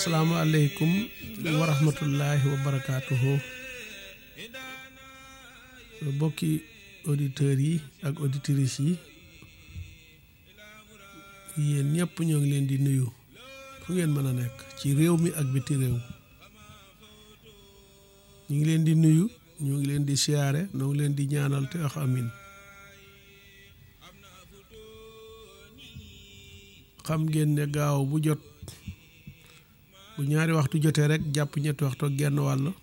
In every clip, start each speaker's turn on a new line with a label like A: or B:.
A: asalaamaaleykum wa rahmatullahi wa barakaatuhu bokki auditeurs yi ak auditrices yi yéen ñëpp ñoo ngi leen di nuyu fu ngeen mën a nekk ci réew mi ak biti réew ñu ngi leen di nuyu ñu ngi leen di siyaare ñoo ngi leen di ñaanal te wax amin xam ngeen ne gaaw bu jot bu ñaari waxtu jotee rek jàpp ñetti waxtu ak genn wàll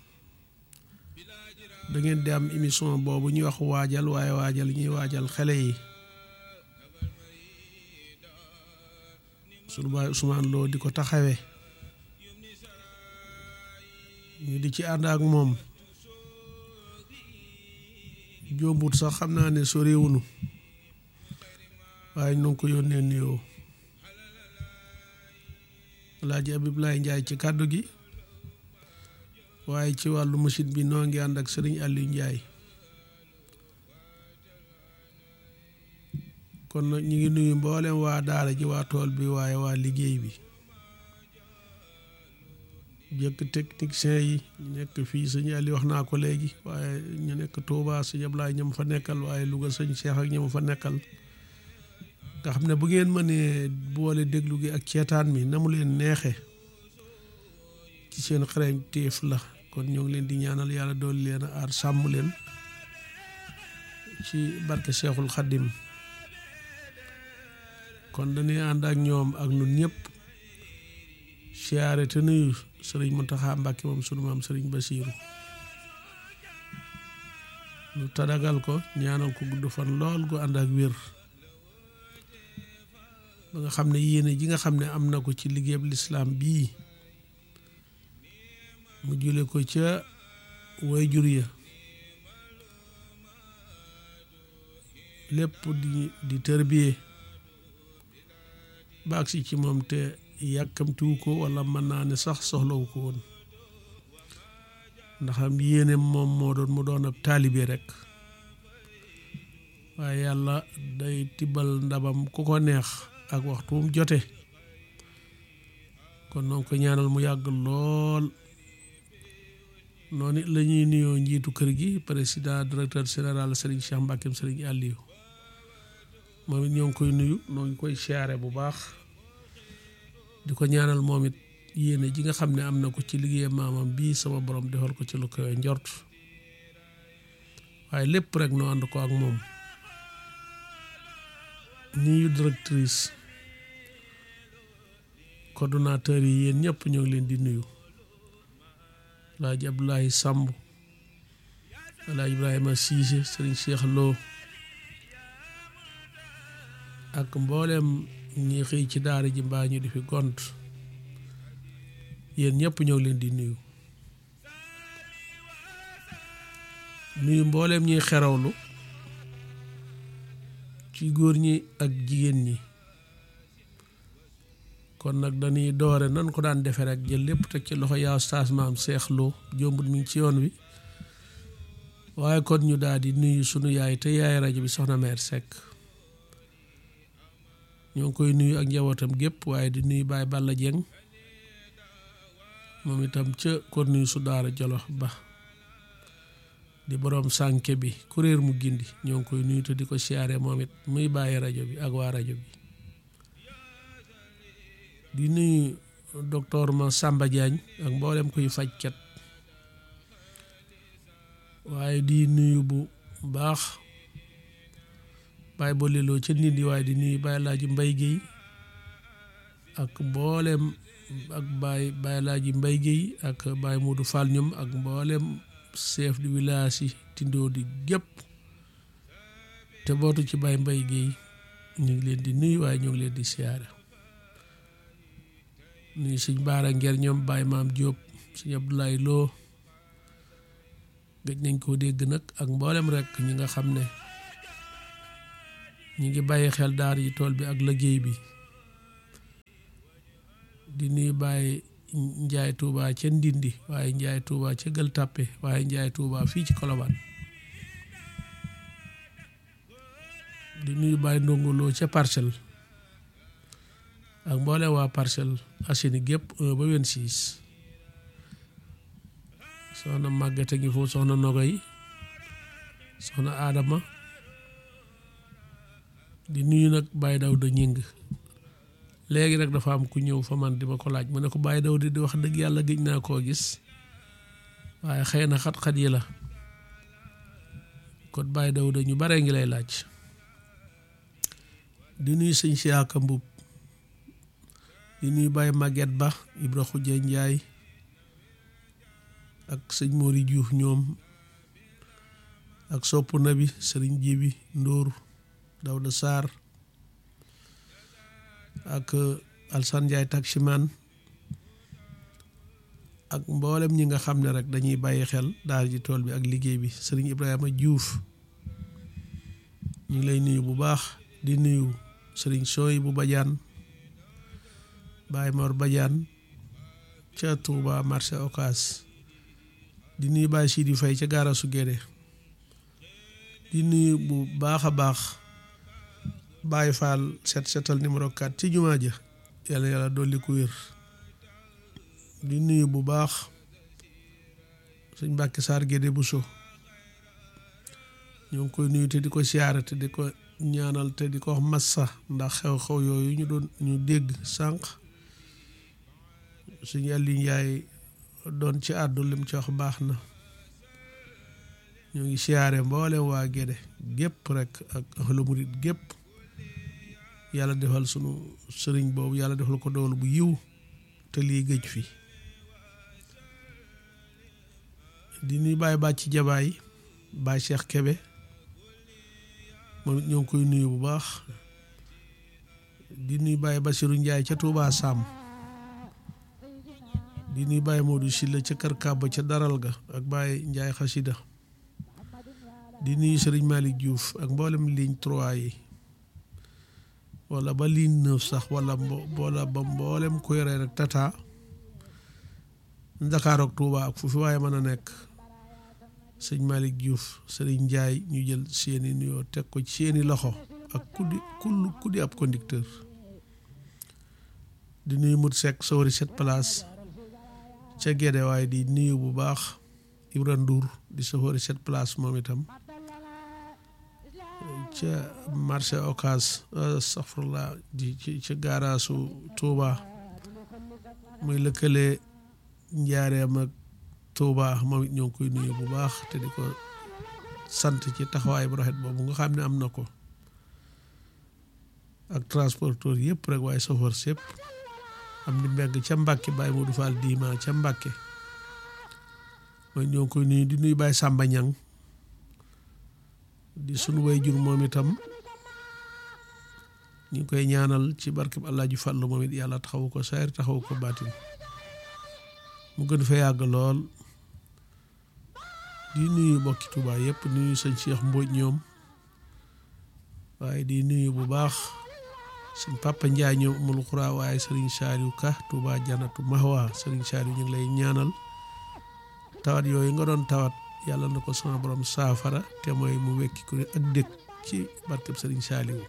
A: da ngeen di am émission boobu ñuy wax waajal waaye waajal ñuy waajal xale yi sunu baay Ousmane Lo di ko taxawee ñu di ci ànd ak moom jombut sax xam naa ne soriwunu waaye ñu ngi ko yónnee nuyoo Alaaji Abibulaay Njaay ci kàddu gi waaye ci wàllu machine bi noo ngi ànd ak sëriñ Aliou Njaay kon nag ñu ngi nuyu mboolem waa daara ji waa tool bi waaye waa liggéey bi jëkk technicien yi ñu nekk fii sëñ Aliou wax naa ko léegi waaye ñu nekk Touba sëñ Ablaay ñam fa nekkal waaye Louga sëñ Cheikh ak ñam fa nekkal nga xam ne bu ngeen mënee boole déglu gi ak ceetaan mi na mu leen neexe ci seen xarañteef la kon ñoo ngi leen di ñaanal yàlla dool leen a aar sàmm leen ci barke Cheikhul Khadim kon dañuy ànd ak ñoom ak nun ñëpp siyaare te nuyu sëriñ Muntaxa Mbàkke moom sunu maam sëriñ Basiiru ñu tadagal ko ñaanal ko gudd fan lool gu ànd ak wér ba nga xam ne yéene ji nga xam ne am na ko ci liggéeyab lislaam bii mu jule ko ca wayjur ya lépp di di tërbiye baag si ci moom te yàkkamtiwu ko wala mën naa ne sax soxlawu ko woon ndax am yéene moom moo doon mu doon ab taalibe rek waaye yàlla day tibbal ndabam ku ko neex ak waxtu mu jote kon noonu ko ñaanal mu yàgg lool noonu la ñuy nuyoo njiitu kër gi président directeur général Serigne Cheikh Mbackeem Serigne Aliou moom it ñoo ngi koy nuyu noo ngi koy siyaare bu baax di ko ñaanal moom it yéene ji nga xam ne am na ko ci liggéey maamam bii sama borom defal ko ci lu koy njort waaye lépp rek noo ànd ko ak moom nuyu directrice coordonnateur yi yéen ñëpp ñoo ngi leen di nuyu alaaji Abdoulaye Samb alaaji Ibrahima Cissé sëriñ Cheikh Lo ak mboolem ñi xëy ci daara ji mbaa ñu di fi gont yéen ñëpp ñoo ngi leen di nuyu nuyu mboolem ñuy xerawlu ci góor ñi ak jigéen ñi kon nag dañuy doore nan ko daan defe rek jël lépp teg ci loxo yaa staas maam Seex Lo jombut mi ngi ci yoon wi waaye kon ñu daal di nuyu sunu yaay te yaay rajo bi soxna meer Seck ñoo ngi koy nuyu ak njabootam gépp waaye di nuyu Baay Balla Jeng moom itam ca kon nuyu su daara Jolof ba di boroom sànke bi kuréer mu gindi ñoo ngi koy nuyu te di ko siyaare moom it muy bàyyi rajo bi ak waa rajo bi di nuyu docteur ma Samba Diagne ak mboolem kuy fajkat waaye di nuyu bu baax bàyyi boliloo ca nit yi waaye di nuyu bàyyi laaji mbay géey ak mboolem ak bàyyi bàyyi laaji mbay géey ak bàyyi Modou Fall ñoom ak mboolem chef de village yi tindoo di gépp te bootu ci bàyyi mbay géey ñu ngi leen di nuyu waaye ñu ngi leen di siyaare nuyu suñ baara nger ñoom bàyyi maam Jóob suñ Abdoulaye Lo gëj nañ koo dégg nag ak mboolem rek ñi nga xam ne ñi ngi bàyyi xel daar yi tool bi ak liggéey bi di nuyu bàyyi njaay tuuba ca ndindi waaye njaay tuuba ca gël tàppe waaye njaay tuuba fii ci kolobaan di nuyu bàyyi ndongoloo ca parcelle ak mboole waa Parcelles Assainies gépp 1 ba 26 soxna Maguette ngi foofu soxna Nogoy soxna Adama di nuyu nag Baye Dawda ñing léegi nag dafa am ku ñëw fa man di ma ko laaj mu ne ko Baye Dawda di wax dëgg yàlla gëj naa koo gis waaye xëy na xat-xat yi la kon Baye Dawda ñu baree ngi lay laaj di nuyu sëñ Siaka Mbub di nuyu Baye Maguette Ba Ibra Xujje Njaay ak sëñ Mori Diouf ñoom ak sopp na bi sëriñ Jibi Ndóor Dawda Sarr ak Alsan Njaay taximan ak mboolem ñi nga xam ne rek dañuy bàyyi xel daal ji tool bi ak liggéey bi sëriñ Ibrahima Diouf ñu ngi lay nuyu bu baax di nuyu sëriñ Sooy bu Badiane Baye Mor Badiane ca Touba marché Ocass di nuyu Baye Sidi Faye ca gaarasu Guédé di nuyu bu baax a baax Baye Fall set setal numéro 4 ci jumaa ja yàlla yàlla dolli ku wér di nuyu bu baax sëñ Mbàkke Saar Guédé Bousso ñoo ngi koy nuyu te di ko siyaare te di ko ñaanal te di ko wax massa ndax xew-xew yooyu ñu doon ñu dégg sànq suñu Aliou Njaay doon ci àddu lim ci wax baax na ñoo ngi siyaare mboolem waa Guédé gépp rek ak ahlu murit gépp yàlla defal sunu sëriñ boobu yàlla defal ko doolu bu yiw te lii gëj fi di nuy bàyyi bàcc jabaay Baye Cheikh Kebe moom it ñoo ngi koy nuyu bu baax di nuy Baye Basiru Njaay ca Touba Sam di nuy Baye Modou Silla ca Kër Kàbba ca Daral ga ak Baye Njaay Xasida di nuyu Sëriñ Malick Diouf ak mboolem ligne 3 yi wala ba ligne 9 sax wala wala ba mboolem ku yore rek tata Dakar ak Touba ak fu fi waaye mën a nekk sëñ Malick Diouf sëriñ Ndiaye ñu jël seeni nuyoo teg ko ci seeni loxo ak kuddi kull kuddi ab conducteur di nuyu mut sekk sawari set place ca Guédé waaye di nuyu bu baax Ibra Ndour di sawari set place moom itam ca marché Ocass safrla di ca gaaraasu Touba muy lëkkale njaareem ak Touba moom it ñoo ngi koy nuyu bu baax te di ko sant ci taxawaay bu rafet boobu nga xam ne am na ko ak transporteur yëpp rek waaye chauffeur yëpp am di mbegg ca Mbàkke Baye Modou Fall diima ca Mbàkke mooy ñoo ngi koy nuyu di nuyu Baye Samba Ñang di sunu way jur moom itam ñu ngi koy ñaanal ci barkeb Alaaji Fallu moom it yàlla taxawu ko saayir taxawu ko baatin mu gën fa yàgg lool di nuyu bokki Touba yëpp nuyu sëñ Cheikh Mbodj ñoom waaye di nuyu bu baax sëñ Papa Ndiaye ñoom amul xuraa waaye Serigne Saliou Ka Touba Janatu Mahwa Serigne Saliou ñu ngi lay ñaanal tawat yooyu nga doon tawat yàlla na ko sama borom saafara te mooy mu wekki ku ne ak dëkk ci barkeb Serigne Saliou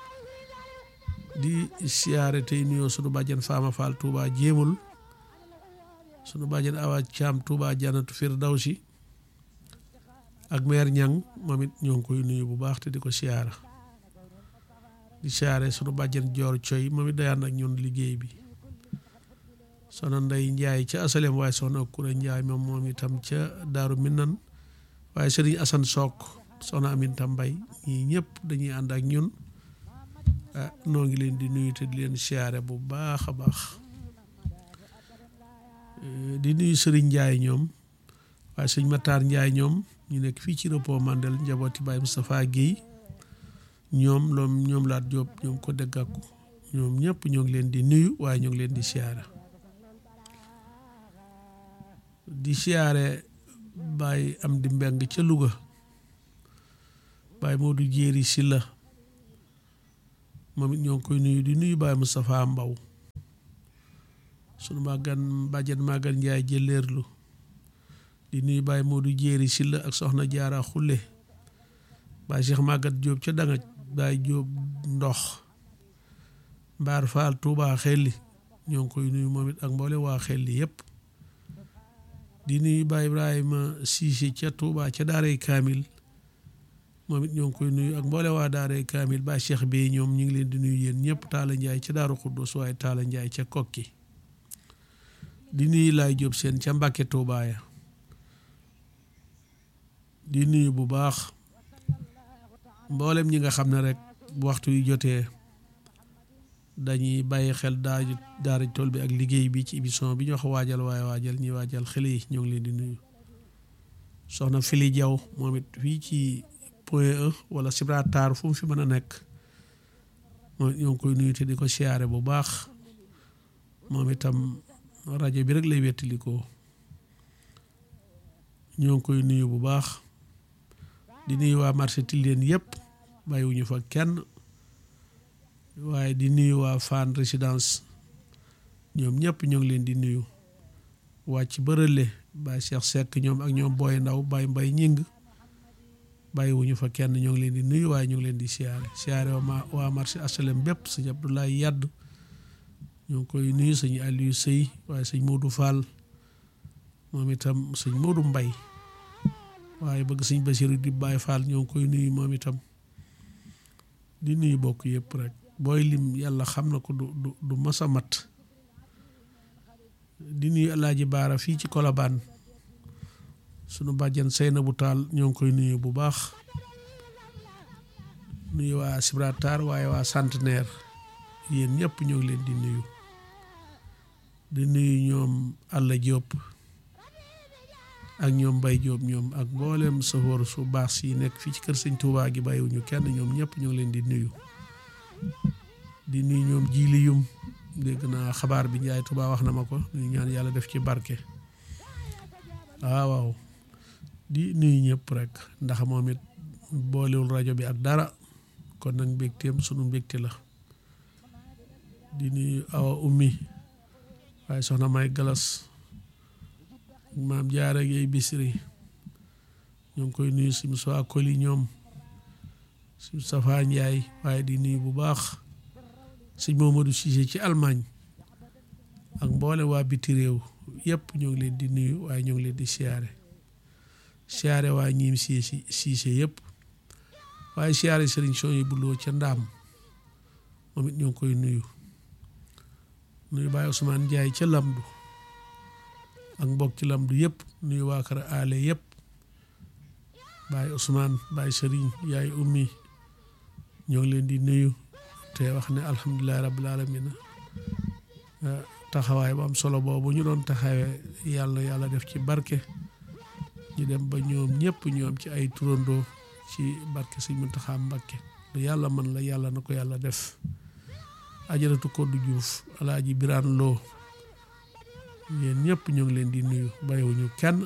A: di siyaare tey nuyoo sunu bàjjen Fama Fall Touba jéemul sunu bàjjen Awa Caam Touba Janatu Firdawsi ak meer ñang moom it ñoo ngi koy nuyu bu baax te di ko siyaara di siyaare sunu bàjjen joor coy moom it dayaan ak ñun liggéey bi soxna nday njaay ca asalem waaye soxna kure njaay moom moom itam ca daaru minnan waaye sëriñ asan sook soxna aminta mbay ñii ñëpp dañuy ànd ak ñun ah noo ngi leen di nuyu te di leen siyaare bu baax a baax di nuyu sëriñ njaay ñoom waaye sëñ mataar njaay ñoom ñu nekk fii ci repos mandel njabooti Baye Moustapha Guèye ñoom loom ñoom laat Jóob ñoom ko dëggàkku ñoom ñëpp ñoo ngi leen di nuyu waaye ñoo ngi leen di siyaare di siyaare Baye am di mbeng ca Louga Baye Modou Jéeri Silla moom it ñoo ngi koy nuyu di nuyu Baye Moustapha Mbaw sunu màggan bàjjen màggan Njaay jëleerlu di nuyu Baye Modou Jéeri Silla ak soxna Jaara Xulle Baye Cheikh Magat Jóob ca danga Baye Jóob ndox Mbaar Fall Touba Xelli ñoo ngi koy nuyu moom it ak mboole waa Xelli yëpp di nuyu Baay Ibrahima Cissé ca Touba ca Daaray Kaamil moom it ñoo ngi koy nuyu ak mboole waa Daaray Kaamil Baay Cheikh Bey ñoom ñu ngi leen di nuyu yéen ñëpp Taala Njaay ca Daaru Xuddus waaye Taala Njaay ca Kokki di nuyu Laay Jóob seen ca Mbàkke Touba ya di nuyu bu baax mboolem ñi nga xam ne rek waxtu yu jotee dañuy bàyyi xel daaju daara tool bi ak liggéey bi ci émission bi ñu wax waajal waaye waajal ñi waajal xale yi ñoo ngi leen di nuyu soxna Fili Jaw moom it fii ci point e wala Gibraltar fu mu fi mën a nekk moom ñoo ngi koy nuyu te di ko siyaare bu baax moom itam rajo bi rek lay wettalikoo ñoo ngi koy nuyu bu baax di nuyu waa marché Tilène yëpp bàyyiwuñu fa kenn waaye di nuyu waa Fann résidence ñoom ñëpp ñoo ngi leen di nuyu wàcc bërële Baye Cheikh Seck ñoom ak ñoom Boy Ndaw Baye Mbay ñing bàyyiwuñu fa kenn ñoo ngi leen di nuyu waaye ñoo ngi leen di siyaare siyaare waa waa marché HLM bépp sëñ Abdoulaye Yadd ñoo ngi koy nuyu sëñ Aliou Sëy waaye sëñ Modou Fall moom itam sëñ Modou Mbay waaye bëgg sëñ Basiru di Baye Fall ñoo ngi koy nuyu moom itam di nuyu bokk yëpp rek booy lim yàlla xam na ko du du du masa mat di nuyu Alaaji Baara fii ci Kolobaan sunu bàjjan Seynabu Taal ñoo ngi koy nuyu bu baax nuyu waa Gibraltar waaye waa Centenaire yéen ñëpp ñoo ngi leen di nuyu di nuyu ñoom Alla Diop ak ñoom Mbay Diop ñoom ak mboolem safoor su baax si nekk fii ci kër sëñ Touba gi bàyyiwuñu kenn ñoom ñëpp ñoo ngi leen di nuyu di nuyu ñoom jiili yum dégg naa xabaar bi Njaay Touba wax na ma ko ñu ñaan yàlla def ci barke waaw waaw di nuyu ñëpp rek ndax moom it boolewul rajo bi ak dara kon nag mbégteem sunu mbégte la di nuyu awa ummi waaye soxna may galas maam jaara yeey bisri ñoo ngi koy nuyu si Moussa Koli ñoom si Safa Njaay waaye di nuyu bu baax sëñ Momadou Cissé ci Allemagne ak mboole waa biti réew yëpp ñoo ngi leen di nuyu waaye ñoo ngi leen di siyaare siyaare waa ñiim Cissé Cissé yëpp waaye siyaare sëriñ son yi buloo ca ndaam moom it ñoo ngi koy nuyu nuyu Baye Ousmane Ndiaye ca Lamdu ak mbokk ci Lamdu yëpp nuyu waa kër aale yëpp Baye Ousmane Baye Sëriñ yaay ummi ñoo ngi leen di nuyu te wax ne alhamdulilahi rabbil alamina taxawaay bu am solo boobu ñu doon taxawee yàlla yàlla def ci barke ñu dem ba ñoom ñëpp ñoom ci ay turandoo ci barke Sëñ Muntaxa Mbàkke lu yàlla mën la yàlla na ko yàlla def ajaratu Koddu Juuf alaaji Biraan Loo yéen ñëpp ñoo ngi leen di nuyu bàyyiwuñu kenn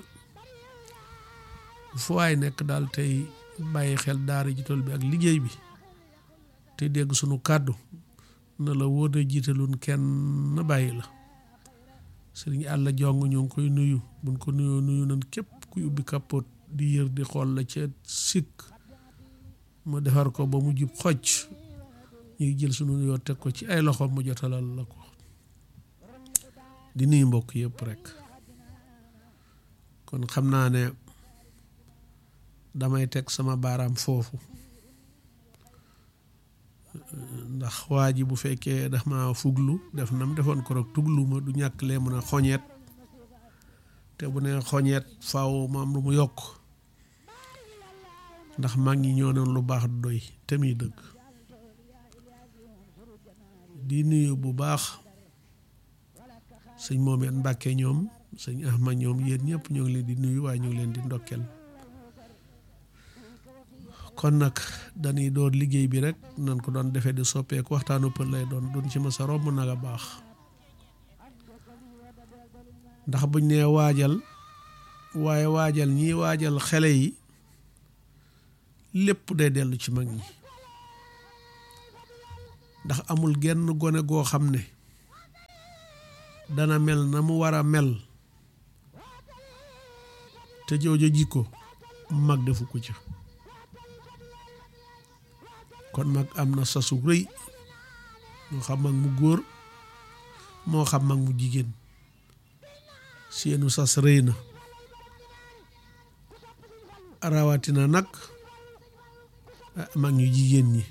A: fu waay nekk daal tey bàyyi xel daara ji tool bi ak liggéey bi te dégg sunu kàddu na la wóor a jiitaloon kenn bàyyi la sëriñ àlla jong ñoo ngi koy nuyu buñ ko nuyoo nuyu nan képp kuy ubbi kapot di yër di xool la ca sikk mu defar ko ba mu jub xocc ñu ngi jël sunu nuyoo teg ko ci ay loxo mu jotalal la ko di nuyu mbokk yëpp rek kon xam naa ne damay teg sama baaraam foofu ndax waa ji bu fekkee daf ma fuglu def nam defoon ko rek tuglu ma du ñàkk lee mun a xoñeet te bu ne xoñeet faaw ma am lu mu yokk ndax mag ñi ñoo noon lu baax du doy te muy dëgg di nuyu bu baax sëñ Moomeen Mbàkke ñoom sëñ Ahmad ñoom yéen ñëpp ñoo ngi leen di nuyu waaye ñoo ngi leen di ndokkeel kon nag dañuy door liggéey bi rek nan ko doon defee di soppeeku waxtaanu pël lay doon duñ ci mës a romb nag a baax ndax buñ nee waajal waaye waajal ñii waajal xele yi lépp day dellu ci mag ñi ndax amul genn gone goo xam ne dana mel na mu war a mel te joojo jikko mag defu ko ca kon mag am na sasu rëy moo xam mag mu góor moo xam mag mu jigéen seenu sas rëy na rawatina nag mag ñu jigéen ñi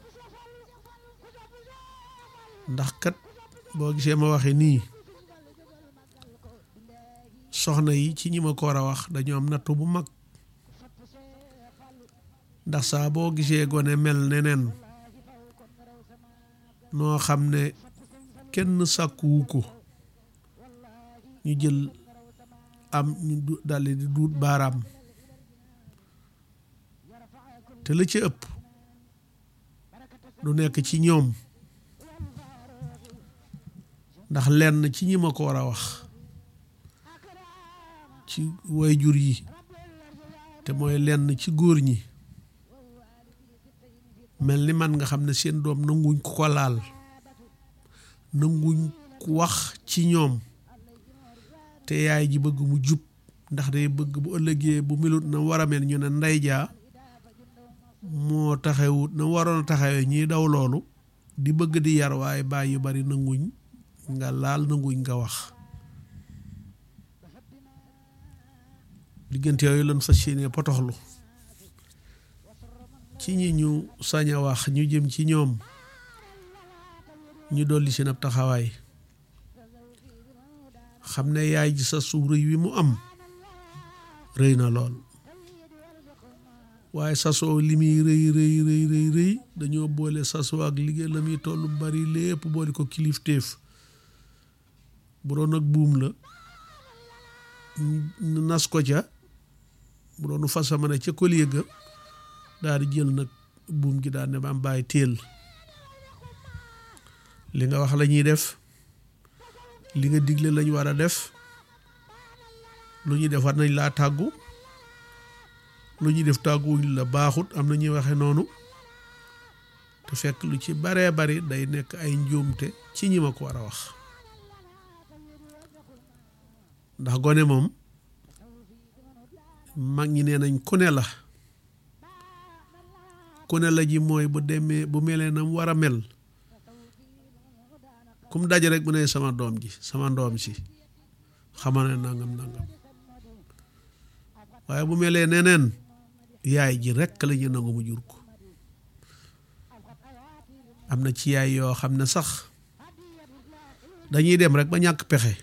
A: ndax kat boo gisee ma waxe nii soxna yi ci ñi ma ko war a wax dañoo am nattu bu mag ndax saa boo gisee gone mel neneen noo xam ne kenn sàkkuwu ko ñu jël am ñu daldi di duut baaraam te la ci ëpp du nekk ci ñoom ndax lenn ci ñi ma ko war a wax ci wayjur yi te mooy lenn ci góor ñi mel ni man nga xam ne seen doom nanguñ ku ko laal nanguñ ku wax ci ñoom te yaay ji bëgg mu jub ndax day bëgg bu ëllëgee bu melut na war a mel ñu ne ndey jaa moo taxawut na waroon a taxawee ñiy daw loolu di bëgg di yar waaye baay yu bari nanguñ nga laal nanguñ nga wax diggante yooyu lan fas yéene potoxlu ci ñi ñu sañ a wax ñu jëm ci ñoom ñu dolli seen ab taxawaay xam ne yaay ji sa suuf rëy wi mu am rëy na lool waaye sasoo li muy rëy rëy rëy rëy rëy dañoo boole sasoo ak liggéey la muy tollu bari lépp boole ko kilifteef bu doon ak buum la nas ko ca bu doonu fasa ma ne ca collier ga daal di jël nag buum gi daal ne ba am bàyyi téel li nga wax la ñuy def li nga digle lañ war a def lu ñuy def war nañ laa tàggu lu ñuy def tàgguwuñ la baaxut am na ñuy waxe noonu te fekk lu ci baree bari day nekk ay njuumte ci ñi ma ko war a wax ndax gone moom mag ñi nee nañ ku ne la ku ne la ji mooy bu demee bu melee na mu war a mel kum daje rek bu ne sama doom ji sama ndoom si xama ne nangam nangam waaye bu melee neneen yaay ji rekk la ñu nangu mu jur ko am na ci yaay yoo xam ne sax dañuy dem rek ba ñàkk pexe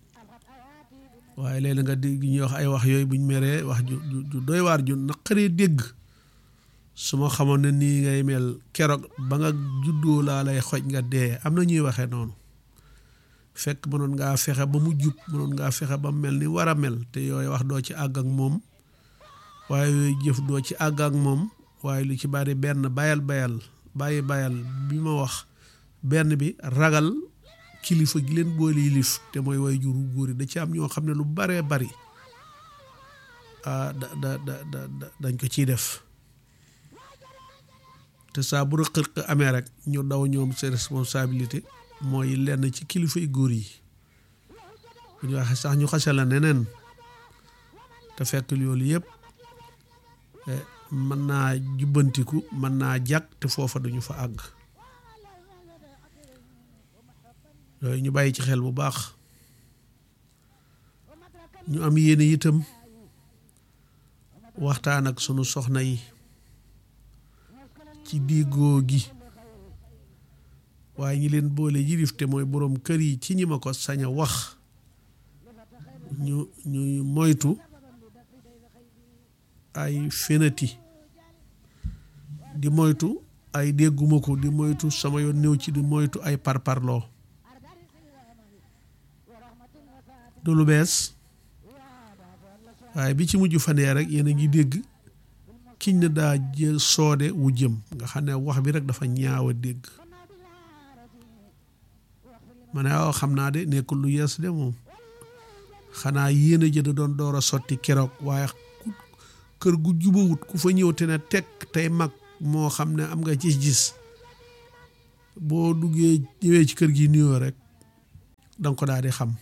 A: waaye léeg nga dégg ñuy wax ay wax yooyu buñ meree wax ju ju doy waar ju naqaree dégg su ma xamoon ne nii ngay mel keroog ba nga juddoo laa lay xoj nga dee am na ñuy waxee noonu fekk mënoon ngaa fexe ba mu jub mënoon ngaa fexe ba mel ni war a mel te yooyu wax doo ci àgg ak moom waaye yooyu jëf doo ci àgg ak moom waaye lu ci bari benn bayal bayal bàyyi bayal bi ma wax benn bi ragal kilifa gi leen boole yilif te mooy way juru góor yi da ci am ñoo xam ne lu baree bari ah da da da dañ ko ciy def te saa bu rëq-rëq amee rek ñu daw ñoom seen responsabilité mooy lenn ci kilifa yu góor yi bu ñu waxee sax ñu xase la neneen te fekk loolu yëpp mën naa jubbantiku mën naa jàkk te foofa duñu fa àgg yooyu ñu bàyyi ci xel bu baax ñu am yéene itam waxtaan ak sunu soxna yi ci diigoo gi waaye ñi leen boole yilif te mooy boroom kër yi ci ñi ma ko sañ a wax ñu ñuy moytu ay fenati di moytu ay dégguma ko di moytu sama yoon néew ci di moytu ay parparloo du lu bees waaye bi ci mujj fanee rek yéen a ngi dégg kiñ ne daa jël soode wu jëm nga xam ne wax bi rek dafa ñaaw a dégg ma ne waaw xam naa de nekkul lu yees de moom xanaa yéen a jënd doon door a sotti keroog waaye kër gu jubawut ku fa ñëw te ne tekk tey mag moo xam ne am nga gis-gis boo duggee ñëwee ci kër gi nuyoo rek danga ko daal di xam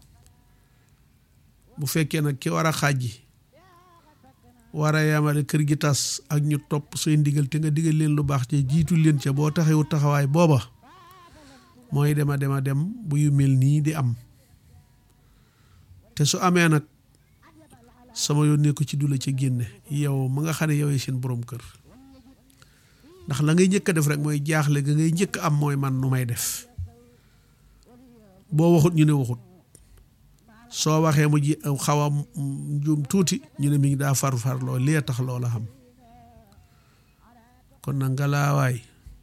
A: bu fekkee nag ki war a xàjji war a yamale kër gi tas ak ñu topp say ndigal te nga digal leen lu baax te jiitu leen ca boo taxawu taxawaay booba mooy dema dema dem bu yu mel nii di am te su amee nag sama yónnee ko ci du la ca génne yow ma nga xam ne yow seen borom kër ndax la ngay njëkk a def rek mooy jaaxle ga ngay njëkk am mooy man nu may def boo waxut ñu ne waxut soo waxee mu ji xaw a njuum tuuti ñu ne mi ngi daa far far loo lee tax loola xam kon nag nga laawaay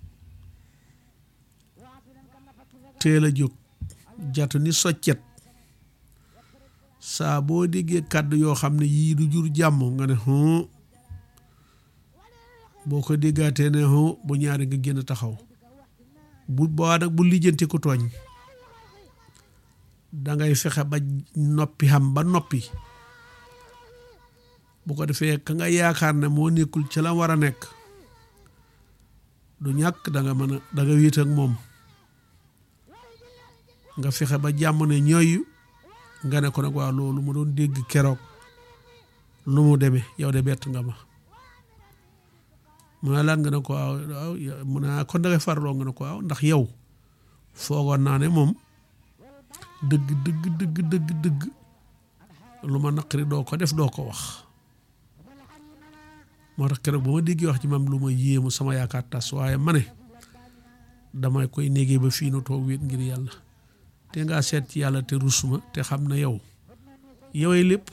A: teel a jóg jatu ni soccet saa boo déggee kàddu yoo xam ne yii du jur jàmm nga ne boo ko déggaatee ne bu ñaari nga génn taxaw bu boo nag bu lijjanti ku tooñ dangay fexe ba noppi xam ba noppi bu ko defee ka nga yaakaar ne moo nekkul ci la war a nekk du ñàkk danga mën a danga wéet ak moom nga fexe ba jàmm ne ñooyu nga ne ko nag waaw loolu mu doon dégg keroog lu mu demee yow de bett nga ma mu ne lan nga ne ko waaw waaw mu ne kon dangay farloo nga ne ko waaw ndax yow foogoon naa ne moom dëgg dëgg dëgg dëgg dëgg lu ma naqari doo ko def doo ko wax moo tax keroog ba ma déggee wax ci mam lu ma yéemu sama yaakaar tas waaye ma ne damay koy négee ba fii nu toog wéet ngir yàlla te ngaa seet ci yàlla te rusuma te xam na yow yowee lépp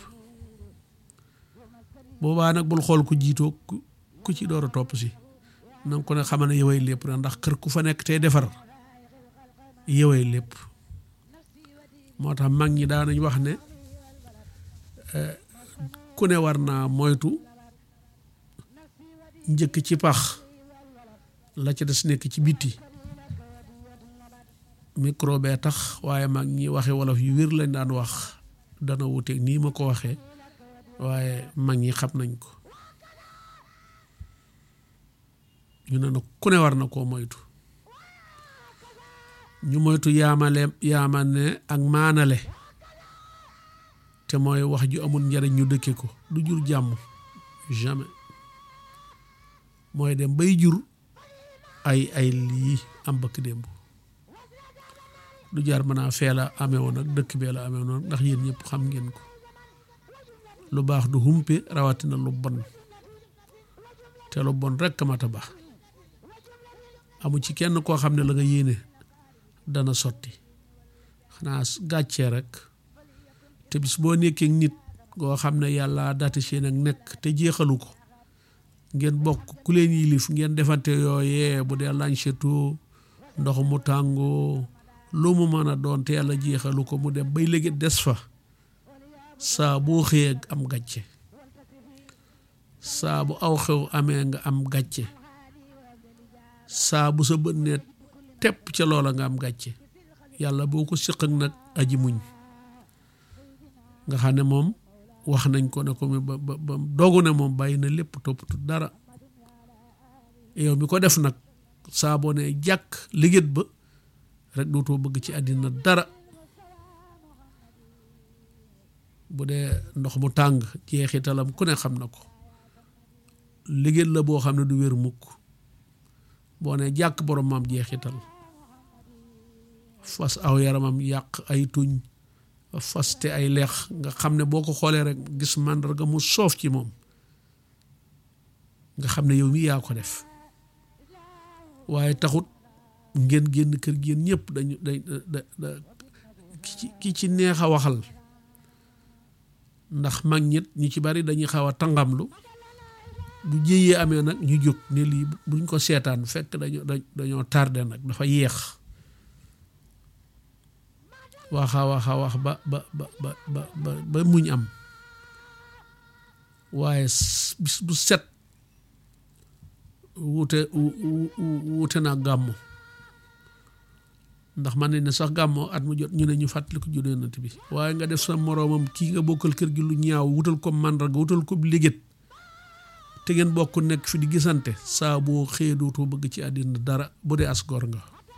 A: boobaa nag bul xool ku jiitoo ku ci door a topp si nanga ko ne xamal ne yowee lépp na ndax kër ku fa nekk tey defar yowee lépp moo tax mag ñi daanañ wax ne ku ne war naa moytu njëkk ci pax la ca des nekk ci bitti micro bee tax waaye mag ñi waxe wolof yu wér lañ daan wax dana wuteeg nii ma ko waxee waaye mag ñi xam nañ ko ñu ne nag ku ne war na koo moytu ñu moytu yaamale yaamane ak maanale te mooy wax ju amul njariñ ñu dëkke ko du jur jàmm jamais mooy dem bay jur ay ay lii am bëkk démb du jaar mën a fee la amee woon ak dëkk bee la amee woon ndax yéen ñëpp xam ngeen ko lu baax du humpe rawatina lu bon te lu bon rekk mata baax amu ci kenn koo xam ne la nga yéene dana sotti xanaa gàccee rek te bis boo nekkee nit koo xam ne yàlla dati seen ak nekk te jeexalu ko ngeen bokk ku leen yilif ngeen defante yooyee bu dee lanchetu ndox mu tàngoo lu mu mën a doon te yàlla jeexalu ko mu dem bay léegi des fa saa boo xëyee am gàcce saa bu aw xew amee nga am gàcce saa bu sa bët ne tepp ca loola nga am gàcce yàlla boo ko siq ak nag aji muñ nga xam ne moom wax nañ ko ne ko mi ba ba ba dogu ne moom bàyyi na lépp toppatu dara yow mi ko def nag saa boo ne jàkk liggéet ba rek dootoo bëgg ci àddina dara bu dee ndox mu tàng jeexitalam ku ne xam na ko liggéet la boo xam ne du wér mukk boo ne jàkk borom maam jeexital fas aw yaramam yàq ay tuñ faste ay leex nga xam ne boo ko xoolee rek gis màndarga mu soof ci moom nga xam ne yow mi yaa ko def waaye taxut ngeen génn kër gi ñëpp dañu da da ki ci neex a waxal ndax mag ñit ñu ci bari dañuy xaw a tàngamlu bu jéyee amee nag ñu jóg ne lii buñ ko seetaan fekk dañoo dañoo tardé nag dafa yeex waxa waxa wax ba ba ba ba ba ba muñ am waaye bis bu set wute wute naa gàmmu ndax man ne sax gàmmoo at mu jot ñu ne ñu fàttali ko juddu yonent bi waaye nga def sa moroomam kii nga bokkal kër gi lu ñaaw wutal ko màndarga wutal ko liggéet te ngeen bokk nekk fi di gisante saa boo xëyee dootoo bëgg ci àddina dara bu dee as gor nga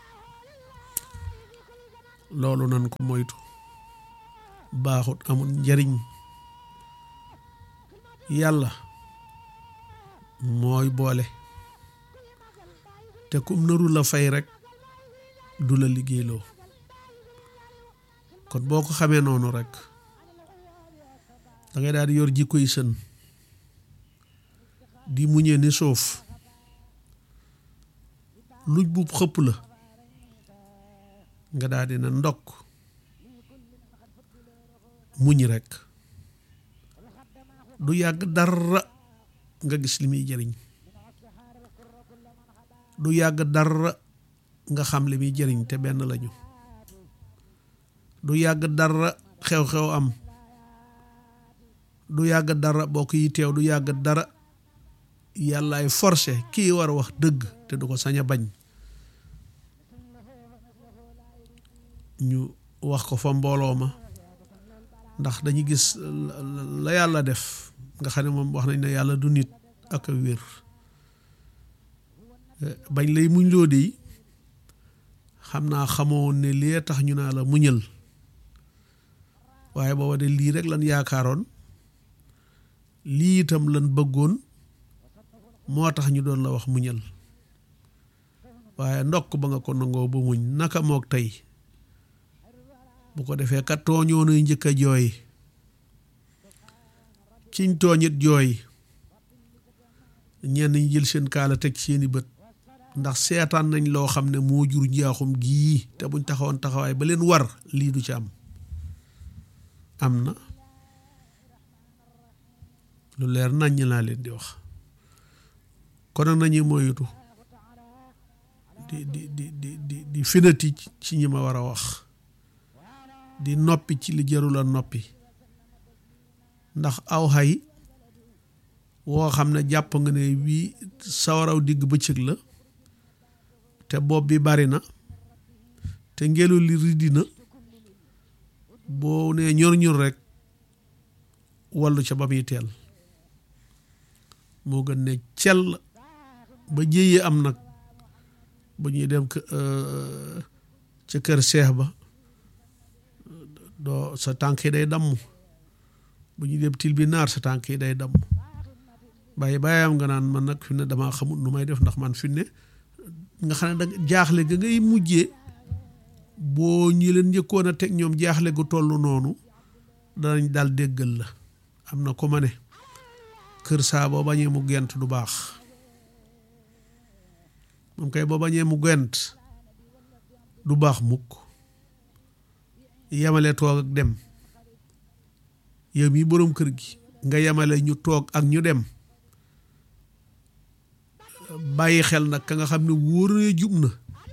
A: loolu nan ko moytu baaxut amul njariñ yàlla mooy boole te kum naru la fay rek du la liggéeyloo kon boo ko xamee noonu rek da ngay daal di yor jikko yi sën di muñee ni suuf luj bu xëpp la nga daal di na ndokk muñ rek du yàgg dara nga gis li muy jëriñ du yàgg dara nga xam li muy jëriñ te benn lañu du yàgg dara xew-xew am du yàgg dara bokk yi teew du yàgg dara yàllaay forcé kii war a wax dëgg te du ko sañ a bañ ñu wax ko fa mbooloo ma ndax dañuy gis la yàlla def nga xam ne moom wax nañ ne yàlla du nit ak a wér bañ lay muñ loo dey xam naa xamoon ne lii tax ñu naa la muñal waaye booba de lii rek lan yaakaaroon lii itam lan bëggoon moo tax ñu doon la wax muñal waaye ndokk ba nga ko nangoo ba muñ naka mook tey bu ko defee kat tooñoonuy njëkk a jooy kiñ tooñit jooy ñenn ñi jël seen kaala teg seeni bët ndax seetaan nañ loo xam ne moo jur njaaxum gii te buñ taxawoon taxawaay ba leen war lii du ci am am na lu leer naññ laa leen di wax kon nag nañuy moytu di di di di di di finati ci ñi ma war a wax di noppi ci li jarul a noppi ndax aw xay woo xam ne jàpp nga ne wii sawaraw digg bëccëg la te bopp bi bari na te ngelaw li riddi na boo nee ñor ñor rek wallu ca ba muy teel moo gën ne cell ba jéyee am nag bu ñuy dem ca kër seex ba doo sa tànk yi day damm bu ñuy dem til bi naar sa tànk yi day damm bàyyi bàyyam nga naan man nag fi ne damaa xamul nu may def ndax man fi ne nga xam ne da jaaxle ga ngay mujjee boo ñi leen njëkkoon a teg ñoom jaaxle gu toll noonu danañ daal déggal la am na ko ma ne kër saa boo bañee mu gent du baax moom kay boo bañee mu gent du baax mukk yemale toog ak dem yow mii boroom kër gi nga yemale ñu toog ak ñu dem bàyyi xel nag ka nga xam ne wóor na jub na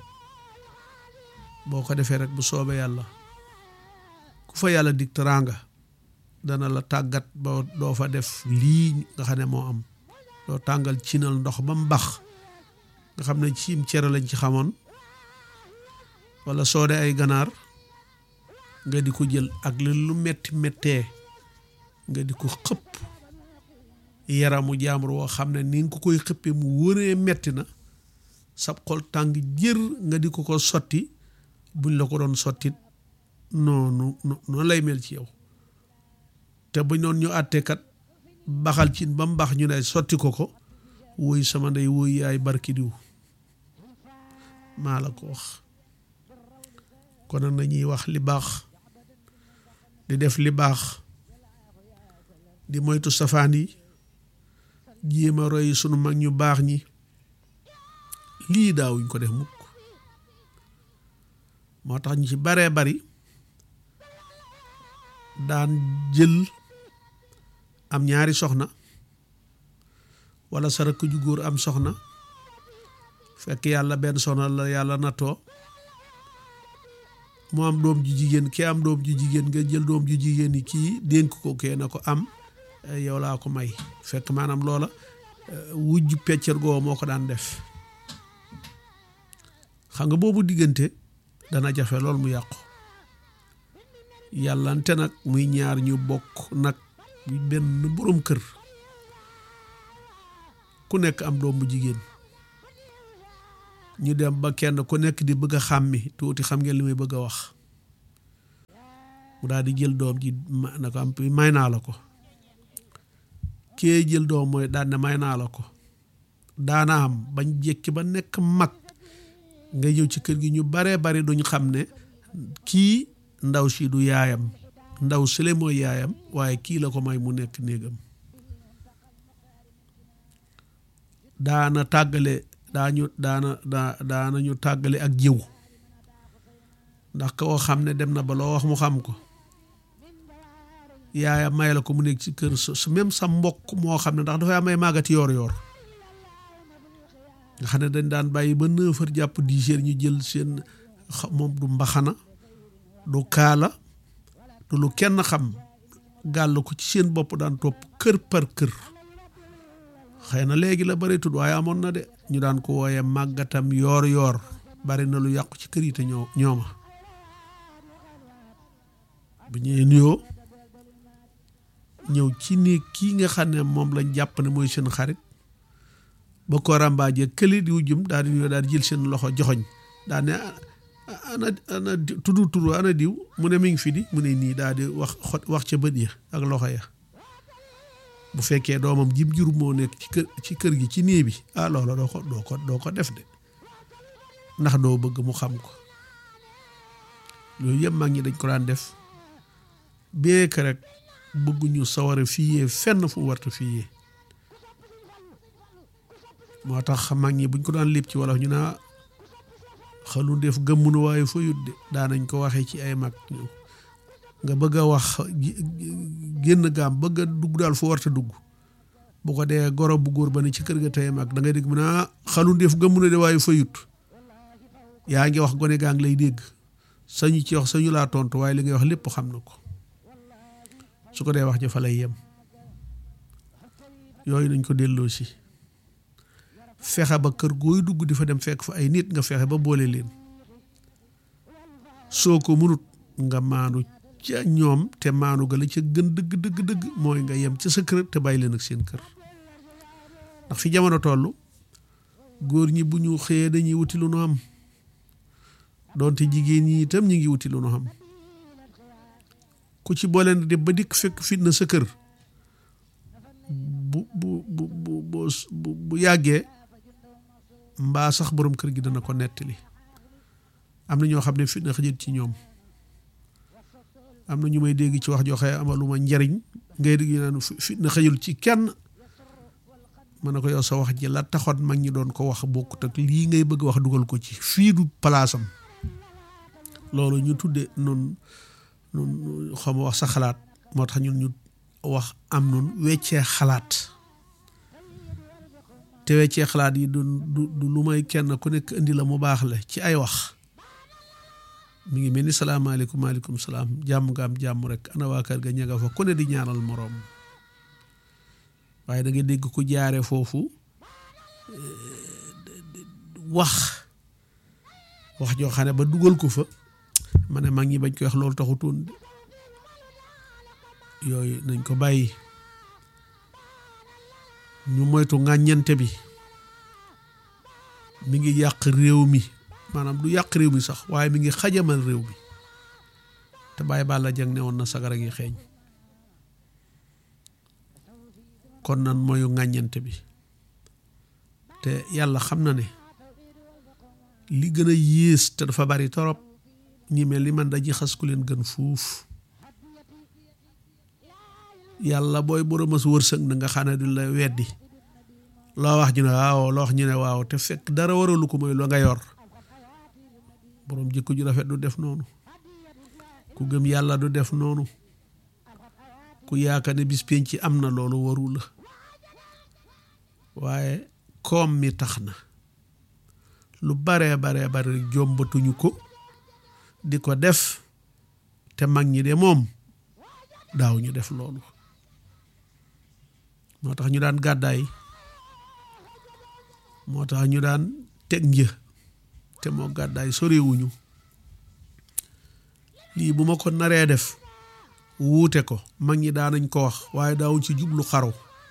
A: boo ko defee rek bu soobee yàlla ku fa yàlla dig teraanga dana la tàggat ba doo fa def lii nga xam ne moo am doo tàngal cinal ndox ba mu bax nga xam ne ciim cere lañ ci xamoon wala soode ay ganaar nga di ko jël ak li lu metti mettee nga di ko xëpp yaramu jaambur woo xam ne ni nga ko koy xëppee mu wëree metti na sab xol tàng jër nga di ko ko sotti buñ la ko doon sottit noonu noonu lay mel ci yow te buñ noon ñu àtteekat baxal cin ba mu bax ñu ne sotti ko ko woy sama ndey woy yaay barki diw maa la ko wax kon nag nañuy wax li baax di def li baax di moytu safaan yi jéem a roy sunu mag ñu baax ñi lii daawuñ ko def mukk moo tax ñu ci baree bari daan jël am ñaari soxna wala sa rakk ju góor am soxna fekk yàlla benn soxna la yàlla nattoo mu am doom ju jigéen kii am doom ju jigéen nga jël doom ju jigéen yi kii dénk ko kee na ko am yow laa ko may fekk maanaam loola wujj peccer goo moo ko daan def xam nga boobu diggante dana jafe lool mu yàqu yàllante nag muy ñaar ñu bokk nag benn boroom kër ku nekk am doom bu jigéen ñu dem ba kenn ku nekk di bëgg a xàmmi tuuti xam ngeen li may bëgg a wax mu daal di jël doom ji na ko am may naa la ko kee jël doom mooy daan ne may naa la ko daana am bañ jékki ba nekk mag nga ñëw ci kër gi ñu baree bari duñ xam ne kii ndaw si du yaayam ndaw sile mooy yaayam waaye kii la ko may mu nekk néegam daana tàggale daañu daana daa daana ñu tàggale ak jiw ndax koo xam ne dem na ba loo wax mu xam ko yaayam may la ko mu nekk ci kër su même sa mbokk moo xam ne ndax dafay amay màggati yoor yoor nga xam ne dañ daan bàyyi ba neuf heures jàpp dix heures ñu jël seen moom du mbaxana du kaala du lu kenn xam gàll ko ci seen bopp daan topp kër par kër xëy na léegi la bari tudd waaye amoon na de ñu daan ko wooyee màggatam yoor yoor bari na lu yàqu ci kër yi te ñoo ñooma bu ñëwee nuyoo ñëw ci néeg kii nga xam ne moom lañ jàpp ne mooy seen xarit ba ko ràmbaajee këli di wujjum daal di nuyoo daal di jël seen loxo joxoñ daal ne ana ana tuddu turu ana diw mu ne mi ngi fi di mu ne nii daal di wax wax ca bët ya ak loxo ya bu fekkee doomam jim jur moo nekk ci kër ci kër gi ci néeg bi ah loola doo ko doo ko doo ko def de ndax doo bëgg mu xam ko loolu yëpp mag ñi dañ ko daan def bee que rek bëgguñu sawara fiyee fenn fu warta fiyee moo tax mag ñi buñ ko daan lépp ci wolof ñu naa xalu def gëmmunu waaye fa yut de daanañ ko waxee ci ay mag nga bëgg a wax génn gaam bëgg a dugg daal fu warta dugg bu ko dee goro bu góor ba ne ci kër ga tey mag da ngay dégg mu naa xalu def gëmmunu de waaye fa yut yaa ngi wax gone gaa ngi lay dégg sañu ci wax sañu laa tontu waaye li ngay wax lépp xam na ko su ko dee wax ja fa lay yem yooyu nañ ko delloo si fexe ba kër gooy dugg di fa dem fekk fa ay nit nga fexe ba boole leen soo ko mënut nga maanu ca ñoom te maanu ga la ca gën dëgg dëgg dëgg mooy nga yem ca sa kër te bàyyi leen ak seen kër ndax fi jamono toll góor ñi bu ñu xëyee dañuy wuti lu nu am doonte jigéen ñi itam ñu ngi wuti lu nu xam ku ci boole di ba dikk fekk fitna sa kër bu bu bu bu bu yàggee mbaa sax borom kër gi dana ko nettali am na ñoo xam ne fitna xëjët ci ñoom am na ñu may dégg ci wax joxe amaluma njariñ ngay dégg ñu naan fitna xëjul ci kenn mën na ko yow sa wax ji la taxoon mag ñi doon ko wax bokkut ak lii ngay bëgg wax dugal ko ci fii du palaasam loolu ñu tudde noonu nun xam wax sa xalaat moo tax ñun ñu wax am nun weccee xalaat te weccee xalaat yi du du lu may kenn ku nekk indi la mu baax la ci ay wax mi ngi mel ni salaamaaleykum maaleykum salaam jàmm nga am jàmm rek ana waa kër ga ña nga fa ku ne di ñaanal moroom waaye da nga dégg ku jaare foofu wax wax joo xam ne ba dugal ko fa ma ne mag ñi bañ koy wax loolu taxutoon yooyu nañ ko bàyyi ñu moytu ŋàññante bi mi ngi yàq réew mi maanaam du yàq réew mi sax waaye mi ngi xajamal réew mi te bàyyi bàlla jang ne woon na sagara ngi xeeñ kon nan mooyu ŋàññante bi te yàlla xam na ne li gën a yées te dafa bari torop ñi mel ni man dañuy xas ku leen gën fuuf yàlla booy borom a su wërsëg na nga xam ne du la weddi loo wax ñu ne waaw loo wax ñu ne waaw te fekk dara waralu ko mooy loo nga yor borom jikko ju rafet du def noonu ku gëm yàlla du def noonu ku yaakaar ne bis penc ci am na loolu waru la waaye koom mi tax na lu baree baree bare jombatuñu ko di ko def te mag ñi de moom daaw ñu def loolu moo tax ñu daan gàddaay moo tax ñu daan teg një te moo gàddaay sorewuñu lii bu ma ko naree def wuute ko mag ñi daanañ ko wax waaye daawuñ ci jublu xaru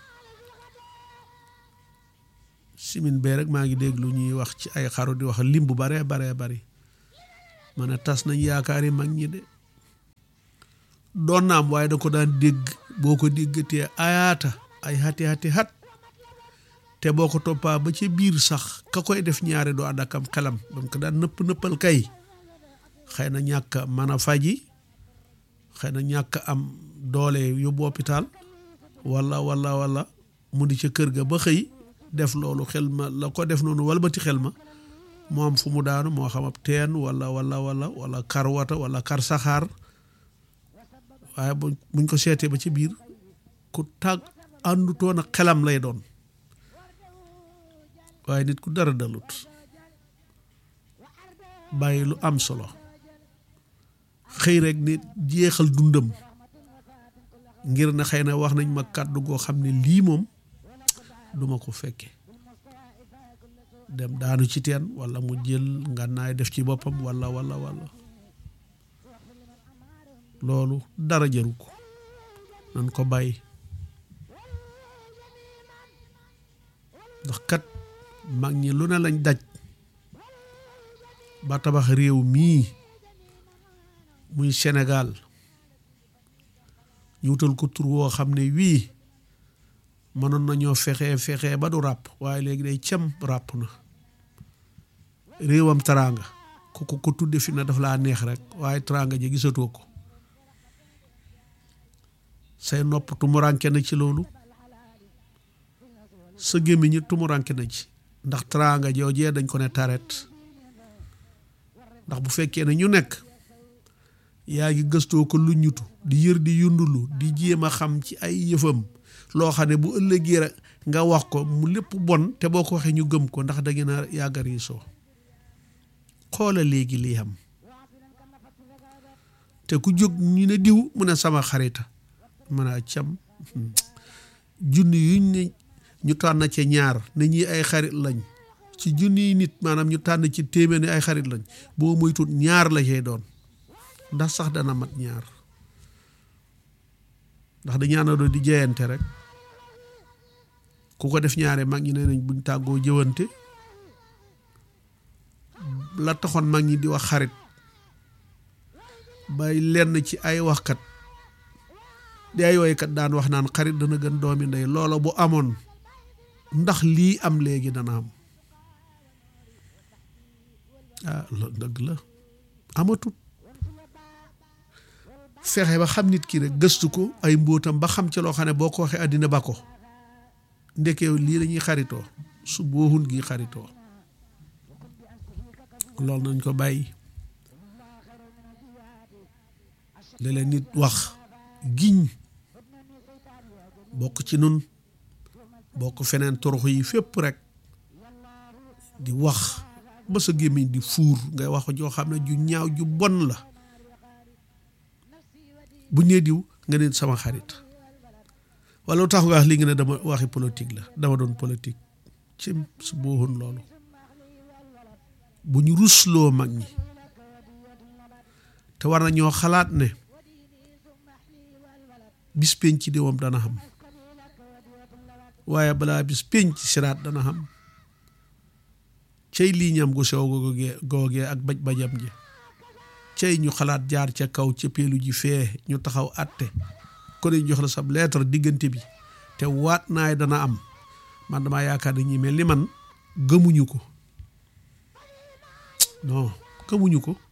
A: simin bee rek maa ngi dégg lu ñuy wax ci ay xaru di wax lim bu baree baree bari ma ne tas nañ yaakaar yi mag ñi de doon na am waaye da ko daan dégg boo ko déggatee ayaata ay xati xati xat te boo ko toppaa ba ca biir sax ka koy def ñaari doo ànd ak am xelam ba mu ko daan nëpp nëppal kay xëy na ñàkk mën a faji xëy na ñàkk am doole yóbbu hôpital wala wala wala mu di ca kër ga ba xëy def loolu xel ma la ko def noonu walbati xel ma moo am fu mu daanu moo xam ab teen wala wala wala wala kar wata wala kar saxaar waaye buñ ko seetee ba ci biir ku tàgg àndutoon ak xelam lay doon waaye nit ku dara dalut bàyyi lu am solo xëy rek nit jeexal dundam ngir na xëy na wax nañ ma kàddu goo xam ne lii moom duma ko fekke dem daanu ci teen wala mu jël ngànnaay def ci boppam wala wala wala loolu dara jaru ko nan ko bàyyi ndax kat mag ñi lu ne lañ daj ba tabax réew mii muy Sénégal ñu wutal ko tur woo xam ne wii mënoon nañoo fexe fexe ba du ràpp waaye léegi day cem ràpp na réewam teraanga ku ko ko tudde fi na daf laa neex rek waaye teraanga ji gisatoo ko say nopp tumuranke na ci loolu sa gémmiñ tumuranke na ci ndax teraanga joojee dañ ko ne taret ndax bu fekkee ne ñu nekk yaa ngi gëstoo ko lu ñutu di yër di yundulu di jéem a xam ci ay yëfam loo xam ne bu ëllëgee rek nga wax ko mu lépp bon te boo ko waxee ñu gëm ko ndax da ngeen a yàggar yi soo xoola léegi lii xam te ku jóg ñu ne diw mu ne sama xarita mën a cam junni yuñ ne ñu tànn ci ñaar ne ñi ay xarit lañ ci junniy nit maanaam ñu tànn ci téeméer ne ay xarit lañ boo moytuut ñaar la cay doon ndax sax dana mat ñaar ndax da ñaanaloo di jeyante rek ku ko def ñaare mag ñi nee nañ buñ tàggoo jëwante la taxoon mag ñi di wax xarit bay lenn ci ay waxkat di ay woykat daan wax naan xarit dana gën doomi ndey loola bu amoon ndax lii am léegi dana am ah loolu dëgg la amatut fexe ba xam nit ki rek gëstu ko ay mbóotam ba xam ci loo xam ne boo ko waxee àddina ba ko ndekeew lii lañuy xaritoo su boohun gi xaritoo loolu nañ ko bàyyi léeg-léeg nit wax giñ bokk ci nun bokk feneen torox yi fépp rek di wax ba sa gémmiñ di fuur ngay wax joo xam ne ju ñaaw ju bon la bu nee diw nga ne sama xarit wala lu tax nga wax li nga ne dama waxi politique la dama doon politique ci su booxoon loolu bu ñu rusloo mag ñi te war na ñoo xalaat ne bis penc di moom dana xam waaye balaa bis penc siraat dana xam cay lii ñam gu sew googee googee ak baj bajam ji cay ñu xalaat jaar ca kaw ca peelu ji fee ñu taxaw àtte ko ne jox la sab lettre diggante bi te waat naay dana am man damaa yaakaar ne ñi mel ni man gëmuñu ko non gëmuñu ko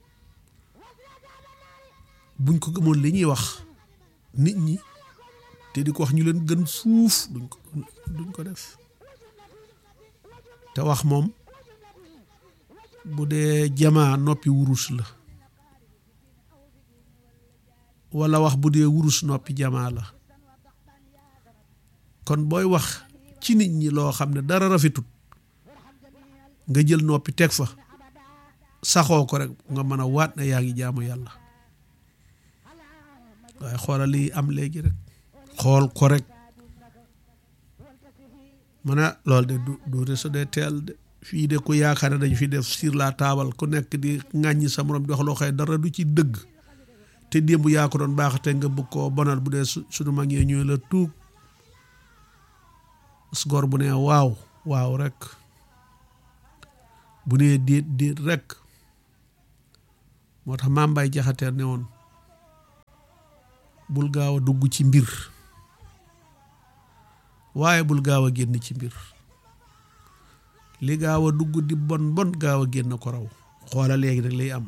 A: buñ ko gëmoon li ñuy wax nit ñi te di ko wax ñu leen gën fuuf duñ ko duñ ko def te wax moom bu dee jamaa noppi wurus la walla wax bu dee wurus noppi jamaa la kon booy wax ci nit ñi loo xam ne dara rafetut nga jël noppi teg fa saxoo ko rek nga mën a waat na yaa ngi jaamu yàlla waaye xoolal lii am léegi rek xool ko rek ma ne loolu de du du sa dee teel de fii de ku yaakaar ne dañ fi def sur la table ku nekk di ŋàññi sa morom di wax loo xëy dara du ci dëgg te démb yaa ko doon baax te nga bëgg koo bonal bu dee suñu mag ñee ñooy la tuug sgor bu ne waaw waaw rek bu nee déet déet rek moo tax maam Baye jaxateer ne woon bul gaaw a dugg ci mbir waaye bul gaaw a génn ci mbir li gaaw a dugg di bon bon gaaw a génn ko raw xoola léegi nag lay am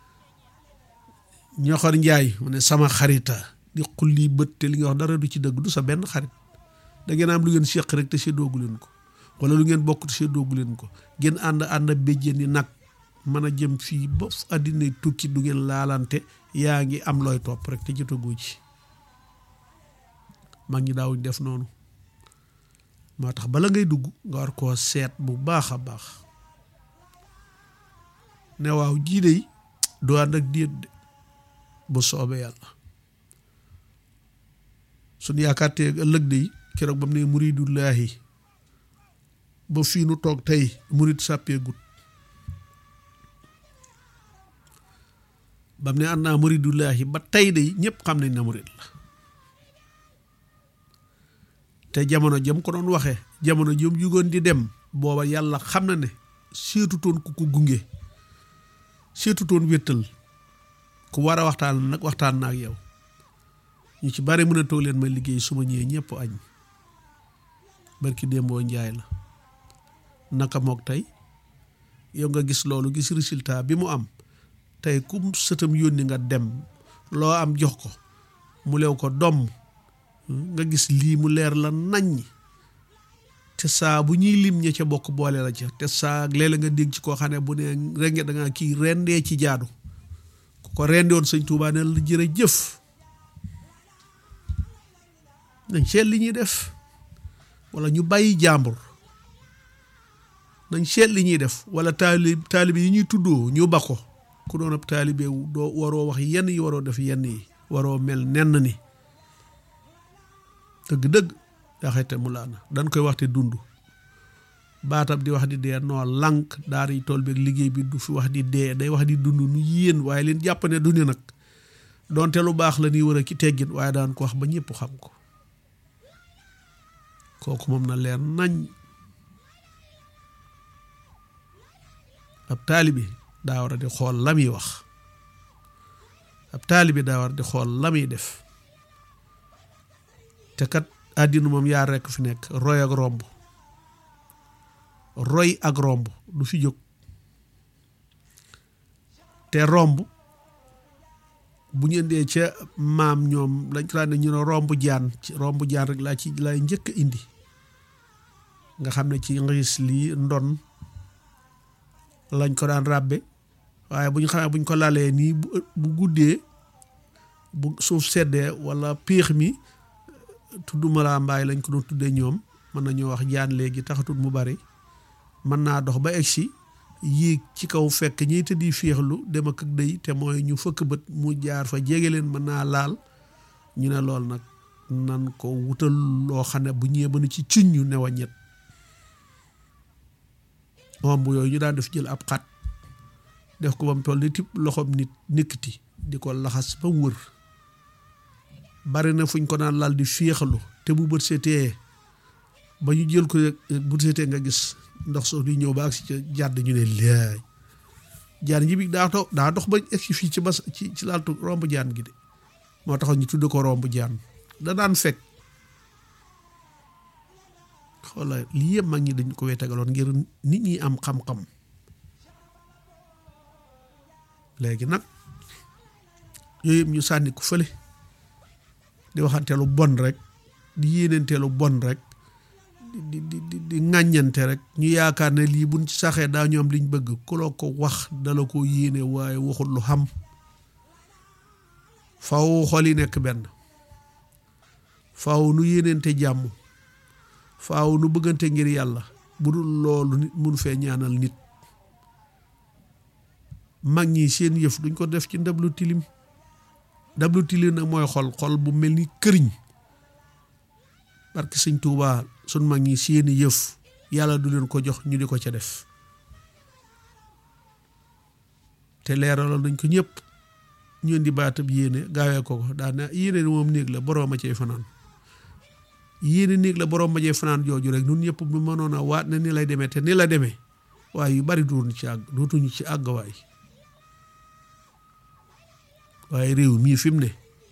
A: ñoxor njaay mu ne sama xarita di xulli bët te li nga wax dara du ci dëgg du sa benn xarit da ngeen am lu ngeen séq rek te séddoogu leen ko wala lu ngeen bokk te séddoogu leen ko ngeen ànd ànd béjjén ni nag mën a jëm fii ba àddina tukki du ngeen laalante yaa ngi am looy topp rek te jotagoo ci mag ñi daawuñ def noonu moo tax bala ngay dugg nga war koo seet bu baax a baax ne waaw jii de du ànd ak déet de bu soobee yàlla suñu yaakaar te ëllëg de keroog ba mu ne muridullaahi ba fii nu toog tey murid sàppee gut ba mu ne ànd naa muridullaahi ba tey de ñëpp xam nañ na murid la te jamono jëm ko doon waxee jamono jëm jugoon di dem booba yàlla xam na ne seetutoon ku ko gunge seetutoon wéttal ku war a waxtaan nag waxtaan na ak yow ñu ci bari mën a toog leen ma liggéey su ma ñëwee ñëpp añ barki démboo njaay la naka mook tey yow nga gis loolu gis résultat bi mu am tey kum sëtam yónni nga dem loo am jox ko mu lew ko domm nga gis lii mu leer la naññ te saa bu ñuy lim ña ca bokk boole la ca te saa léeg-léeg nga dégg ci koo xam ne bu ne renge da ngaa kii rendee ci jaadu ku ko rendewoon sëñ Tuubaa ne la jërëjëf nañ seet li ñuy def wala ñu bàyyi jàmbur nañ seet li ñuy def wala taalib taalibe yi ñuy tuddoo ñu ba ko ku doon ab taalibe doo waroo wax yenn yi waroo def yenn yi waroo mel nenn ni dëgg-dëgg yaxete mu laana dañ koy waxte dund baatam di wax di dee noo lànk daara yi tool beeg liggéey bi du fi wax di dee day wax di dund nu yéen waaye leen jàpp ne du ne nag donte lu baax la ñuy war a ki teggin waaye daan ko wax ba ñëpp xam ko kooku moom na leer nañ ab taalibi daa war a di xool la muy wax ab taalibi daa war a di xool la muy def te kat àddina moom yaar rekk fi nekk roy ak romb roy ak romb du fi jóg te romb bu ñu indee ca maam ñoom lañ ko daan ne ñu ne romb jaan ci romb jaan rek laa ci laay njëkk a indi nga xam ne ci ngis lii ndon lañ ko daan ràbbe waaye bu ñu xamee bu ñu ko lalee nii bu guddee bu suuf seddee walla piix mi tudduma laa mbaay lañ ko doon tuddee ñoom mën nañoo wax jaan léegi taxatul mu bari mën naa dox ba egsi yéeg ci kaw fekk ñiy tëddi féexlu dem ak dëy te mooy ñu fëkk bët mu jaar fa jege leen mën naa laal ñu ne lool nag nan ko wutal loo xam ne bu ñëwee ba nu ci cuñ ñu ne waññet moom bu yooyu ñu daan def jël ab xat def ko ba mu toll ni tip loxoom nit nikkiti di ko laxas ba mu wër bari na fuñ ko naan lal di féexalu te bu bët seetee ba ñu jël ko bu seetee nga gis ndox soo di ñëw ba agsi ca jàdd ñu ne laay jaan ji bi daa to daa dox ba egsi fii ci bas ci ci laaltu romb jaan gi de moo taxoon ñu tudd ko romb jaan da daan fekk xoola lii yëpp mag ñi dañ ko wetegaloon ngir nit ñi am xam-xam léegi nag yooyu yëpp ñu sànni ko fële di waxanteelu bon rek di yéeneenteelu bon rek di di di di ŋàññante rek ñu yaakaar ne lii buñ ci saxee daa ñoom liñ bëgg ku la ko wax dala ko yéene waaye waxul lu xam faw xol yi nekk benn faaw nu yéeneente jàmm faaw nu bëggante ngir yàlla bu dul loolu nit mun fee ñaanal nit mag ñi seen yëf duñ ko def ci ndab lu tilim ndab lu tilim nag mooy xol xol bu mel ni këriñ parce que sëñ Tuubaa sun mag ñi seeni yëf yàlla du leen ko jox ñu di ko ca def te leeralal nañ ko ñëpp ñu indi baatab yéene gaawee ko ko daana yéene moom néeg la boroom a cay fanaan yéene néeg la boroom ma cay fanaan jooju rek nun ñëpp bu mënoon a waat ne ni lay demee te ni la demee waaye yu bari dootuñu ci àgg dootuñu ci àgg waay waaye réew mii fi mu ne